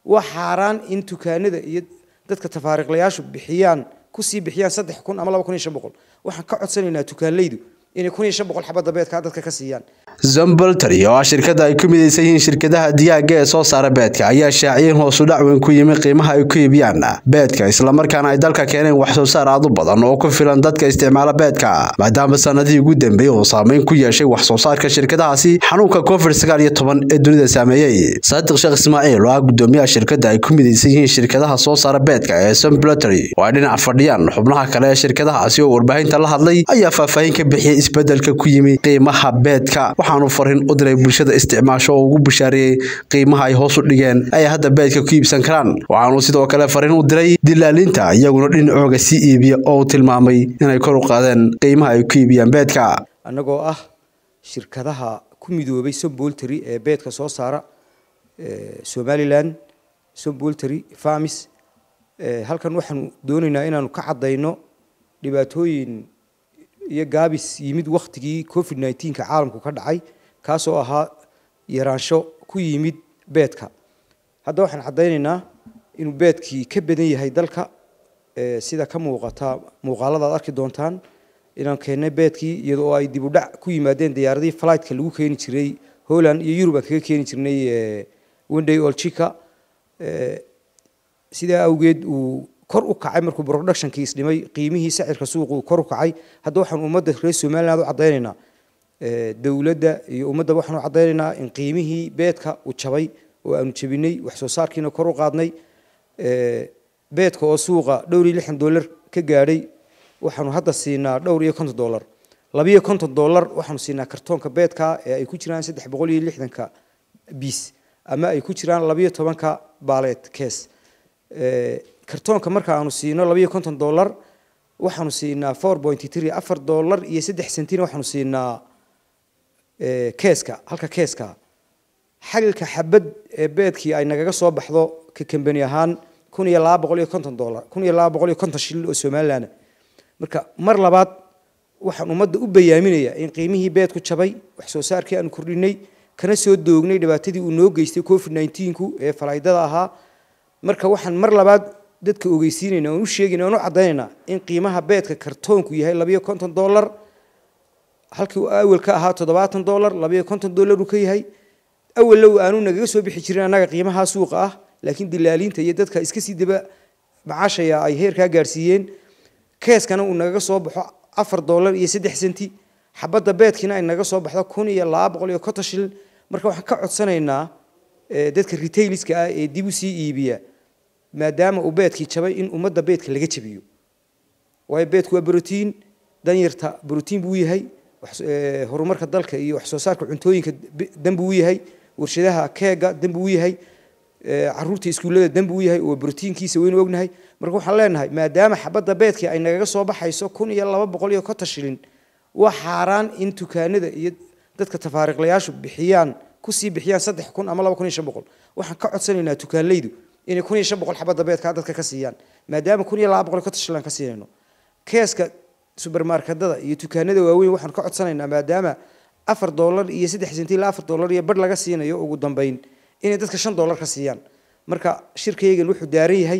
waa xaaraan in dukaanada iyo dadka tafaariiqlayaashu bixiyaan kusii bixiyaan saddex kun ama laba kun iyo shan boqol waxaan ka codsanaynaa dukaanleydu inay kun iyo shan boqol xabadda beedka dadka ka siiyaan zamboltry oo ah shirkada ay ku midaysan yihiin shirkadaha digaaga ee soo saara beedka ayaa shaaciyeen hoosu dhac weyn ku yimi qiimaha ay ku iibiyaan beedka islamarkaana ay dalka keeneen wax soo saar aad u badan oo ku filan dadka isticmaala beedka maadaama sanadihii ugu dambeeyey uu saameyn ku yeeshay wax soo saarka shirkadahaasi xanuunka covid sagaal iyo toban ee dunida saameeyey saadiq sheekh ismaaciil oo ah gudoomiyaha shirkada ay ku midaysan yihiin shirkadaha soo saara beedka ee zamboltry oo ay dhinac fadhiyaan xubnaha kale ee shirkadahaasi oo warbaahinta la hadlay ayaa faahfaahin ka bixiyey isbedelka ku yimi qiimaha beedka waxaanu farin u diray bulshada isticmaasho oo ugu bushaareeyey qiimaha ay hoos u dhigeen ay hadda beedka ku iibsan karaan waxaanu sidoo kale farin u diray dilaalinta iyaguna dhinacooga sii iibiya oo uu tilmaamay inay kor u qaadeen qiimaha ay ku iibiyaan beedka annagoo ah shirkadaha ku midoobay somboltry ee beedka soo saara somalilan somboltry farmis halkan waxaanu doonaynaa inaanu ka caddayno dhibaatooyin iyo gaabis yimid waktigii covid nneteen-ka caalamku ka dhacay kaasoo ahaa yaraansho ku yimid beedka hadda waxaan caddaynaynaa inuu beedkii ka badan yahay dalka sida ka muuqata muuqaalada ad arki doontaan inaan keennay beedkii iyada oo ay dib u dhac ku yimaadeen diyaaradihii flightka lagu keeni jiray holland iyo yurub aan kaga keeni jirnay wenday olchika sidaa awgeed uu kor u kacay markuu productionkii isdhimay qiimihii sacirka suuqu kor u kacay hadda waxaan ummadda reer somaliland u caddaynaynaa dowladda iyo ummadda waxaan u caddaynaynaa in qiimihii beedka uu jabay oo aanu jabinay wax soo saarkiina kor u qaadnay beedka oo suuqa dhowr iyo lixdan dollar ka gaadhay waxaanu hadda siinaa dhowr iyo konton dollar labiyo konton dollar waxaanu siinaa kartoonka beedka ee ay ku jiraan saddex boqol iyo lixdanka biis ama ay ku jiraan labiyo tobanka baaleed kees kartoonka marka aanu siino labiyo konton dollar waxaanu siinaa four pointy three afar dollar iyo saddex centina waxaanu siinaa keeska halka keeska xalilka xabad ee beedkii ay nagaga soo baxdo ka kambani ahaan kun iyo laba boqol iyo konton dollar kun iyo laba boqol iyo konton shilin oo somaliland marka mar labaad waxaan ummadda u bayaaminayaa in qiimihii beedku jabay wax soo saarkii aanu kordhinay kana soo doognay dhibaatadii uu noo geystay covid nneteen-ku ee falaydada ahaa marka waxaan mar labaad dadka ogeysiinayna oon u sheegayna oon u caddaynaynaa in qiimaha beedka kartoonku yahay labiyo konton dollar halkii uu awal ka ahaa toddobaatan dollar labiyo konton dollar uu ka yahay awallow aanu nagaga soo bixi jirin annaga qiimaha suuqa ah laakiin dilaaliinta iyo dadka iska sii daba macaashaya ay heerkaa gaarsiiyeen keeskana uu nagaga soo baxo afar dollar iyo saddex senti xabadda beedkiina ay naga soo baxdo kun iyo laba boqol iyo konton shilin marka waxaan ka codsanaynaa dadka retailiska ah ee dib u sii iibiya maadaama uu beedkii jabay in ummadda beedka laga jabiyo waayo beedku waa brotiin danyarta brotiin buu yahay horumarka dalka iyo wax soo saarka cuntooyinka dan buu yahay warshadaha keega dan buu yahay caruurta iskuullada dan buu yahay oo brotiinkiisa waynu ognahay marka waxaan leenahay maadaama xabadda beedkii ay nagaga soo baxayso kun iyo laba boqol iyo konton shilin waa xaaraan in dukaanada iyo dadka tafaariiqlayaashu bixiyaan kusii bixiyaan saddex kun ama laba kun iyo shan boqol waxaan ka codsanaynaa dukaanleydu inay kun iyo shan boqol xabadda beedka dadka ka siiyaan maadaama kun iyo laba boqol iyo konton shilin ka siinayno keeska subermarketada iyo dukaanada waaweyn waxaan ka codsanaynaa maadaama afar dollar iyo saddex senti ilaa afar dollar iyo bar laga siinayo ugu dambeyn inay dadka shan dollar ka siiyaan marka shirkaygan wuxuu daaran yahay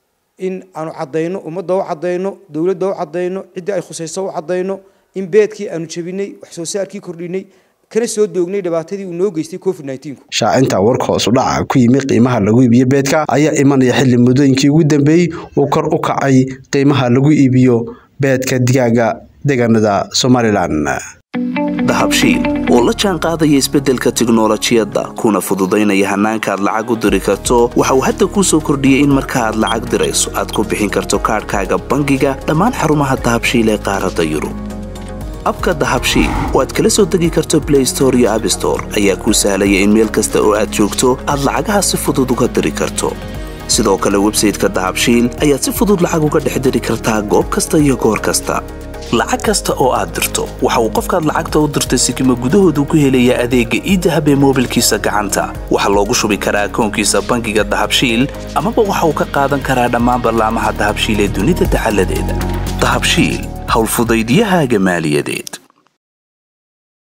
in aanu caddayno ummadda u caddayno dowladda u caddayno ciddii ay khusayso u caddayno in beedkii aanu jabinay wax soo saarkii kordhinay kana soo doognay dhibaatadii uu noo geystay covid nneteen-ku shaacinta warka hoos u dhaca ku yimi qiimaha lagu iibiyo beedka ayaa imanaya xilli muddooyinkii ugu dambeeyey uu kor u kacay qiimaha lagu iibiyo beedka digaaga deegaanada somalilan dahabshiil oo la jaan qaadaya isbeddelka tiknolojiyadda kuna fududaynaya hannaanka aad lacag u diri karto waxa uu hadda kuu soo kordhiyey in marka aad lacag dirayso aad ku bixin karto kaadhkaaga bangiga dhammaan xarumaha dahabshiil ee qaaradda yurub abka dahabshiil oo aad kala soo degi karto blay store iyo abstore ayaa kuu sahlaya in meel kasta oo aad joogto aad lacagaha si fudud uga diri karto sidoo kale websayteka dahabshiil ayaad si fudud lacag uga dhex diri kartaa goob kasta iyo goor kasta lacag kasta oo aad dirto waxa uu qofkaad lacagta u dirtay sikima gudahoodu ku helayaa adeegga iidahab ee moobilkiisa gacanta waxaa loogu shubi karaa akoonkiisa bangiga dahabshiil amaba waxa uu ka qaadan karaa dhammaan ballaamaha dahabshiil ee dunida dacaladeeda dahabshiil howlfudaydiyahaaga maaliyadeed